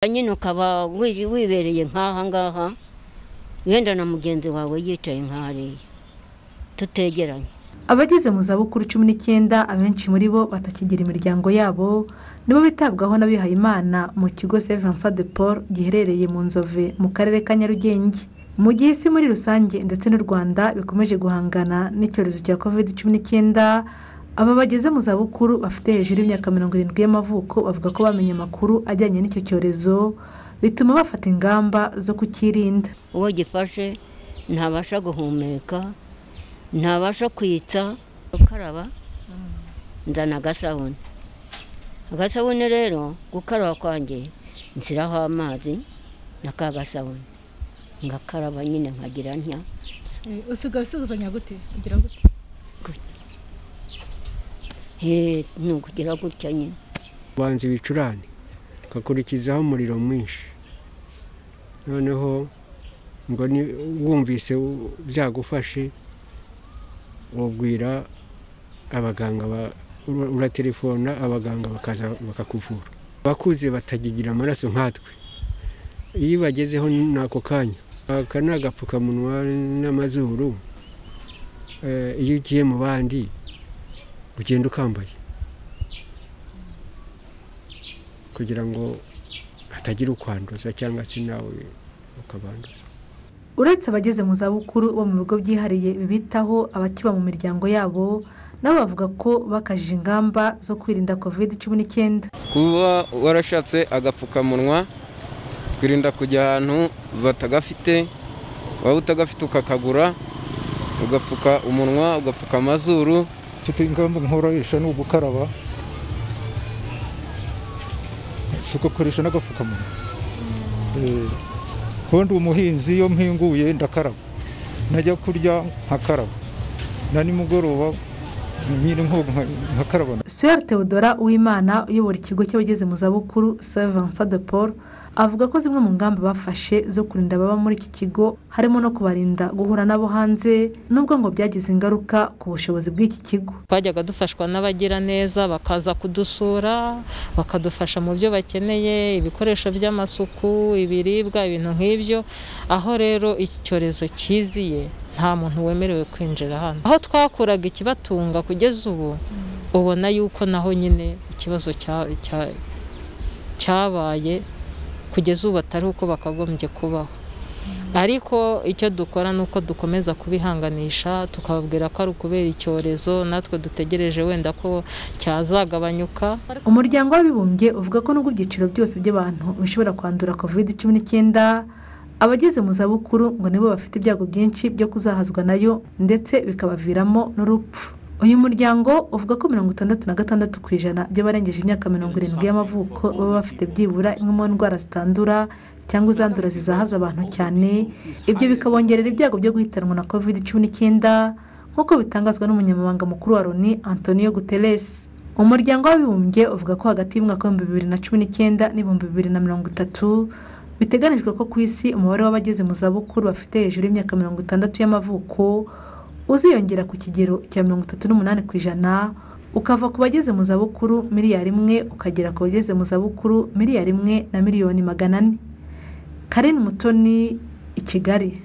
nyine ukaba wi- wibereye nk'aha ngaha wenda na mugenzi wawe yicaye nk'ahariya tutegeranye abageze mu zabukuru cumi n'icyenda abenshi muri bo batakigira imiryango yabo nibo bitabwaho n'abihayimana mu kigo Saint Vincent de Paul giherereye mu nzove mu karere ka Nyarugenge mu gihe isi muri rusange ndetse n'u Rwanda bikomeje guhangana n'icyorezo cya covid cumi n'icyenda aba bageze mu zabukuru bafite hejuru y'imyaka mirongo irindwi y'amavuko bavuga ko bamenye amakuru ajyanye n'icyo cyorezo bituma bafata ingamba zo kukirinda uwo gifashe ntabasha guhumeka ntabasha kwitsa gukaraba nzana agasabune agasabune rero gukaraba kwanjye nshyiraho amazi na ka gasabune ngakaraba nyine nkagira ntya usigaye usuzanya gute ugira gute he ni ukugira gutya nyine banza ibicurane ukakurikizaho umuriro mwinshi noneho ngo ni- wumvise u- byagufashe ubwira abaganga ba- ura- uraterefona abaganga bakaza bakakuvura abakuze batakigira amaraso nkatwe iyo bagezeho n'ako kanya aka ni agapfukamunwa n'amazuru eh, iyo ugiye mu bandi ugenda ukambaye kugira ngo hatagira ukwanduza cyangwa se nawe ukabanduza uretse abageze mu zabukuru bo mu bigo byihariye bibitaho abakiba mu miryango yabo nabo bavuga ko bakajije ingamba zo kwirinda covid cumi n'icyenda kuba warashatse agapfukamunwa twirinda kujya ahantu batagafite waba utagafite ukakagura ugapfuka umunwa ugapfuka amazuru mfite ingamba nkoresha ni ugukaraba tugakoresha n'agapfukamunwa Eh, kundi umuhinzi iyo mpinguye ndakaraba najya kurya nkakaraba na nimugoroba nyine nkoga nka- nkakaraba Suel Theodora Uwimana uyobora ikigo cy'abageze mu zabukuru Saint Vincent de Paul avuga ko zimwe mu ngamba bafashe zo kurinda ababa muri iki kigo harimo no kubarinda guhura nabo hanze nubwo ngo byagize ingaruka ku bushobozi bw'iki kigo twajyaga dufashwa n'abagiraneza bakaza kudusura bakadufasha mu byo bakeneye ibikoresho by'amasuku ibiribwa ibintu nk'ibyo aho rero iki cyorezo cyiziye nta muntu wemerewe kwinjira hano aho twakuraga ikibatunga kugeza ubu ubona yuko naho nyine ikibazo cya- cya- cyabaye kugeza ubu atari uko bakagombye kubaho ariko icyo dukora ni uko dukomeza kubihanganisha tukababwira ko ari ukubera icyorezo natwe dutegereje wenda ko cyazagabanyuka umuryango w'abibumbye uvuga ko nubwo ibyiciro byose by'abantu bishobora kwandura covid cumi n'icyenda abageze mu zabukuru ngo nibo bafite ibyago byinshi byo kuzahazwa nayo ndetse bikabaviramo n'urupfu uyu muryango uvuga ko mirongo itandatu na gatandatu ku ijana by'abarengeje imyaka mirongo irindwi y'amavuko baba bafite byibura imwe mu ndwara zitandura cyangwa izandura zizahaza abantu cyane ibyo bikabongerera ibyago byo guhitanwa na covid cumi n'icyenda nk'uko bitangazwa n'umunyamabanga mukuru wa loni antonio guterres umuryango w'abibumbye uvuga ko hagati y'umwaka w'ibihumbi bibiri na cumi n'icyenda n'ibihumbi bibiri na mirongo itatu biteganijwe ko ku isi umubare w'abageze mu zabukuru bafite hejuru y'imyaka mirongo itandatu y'amavuko uziyongera ku kigero cya mirongo itatu n'umunani ku ijana ukava ku bageze mu zabukuru miliyari imwe ukagera ku bageze mu zabukuru miliyari imwe na miliyoni magana ane karin mutoni i kigali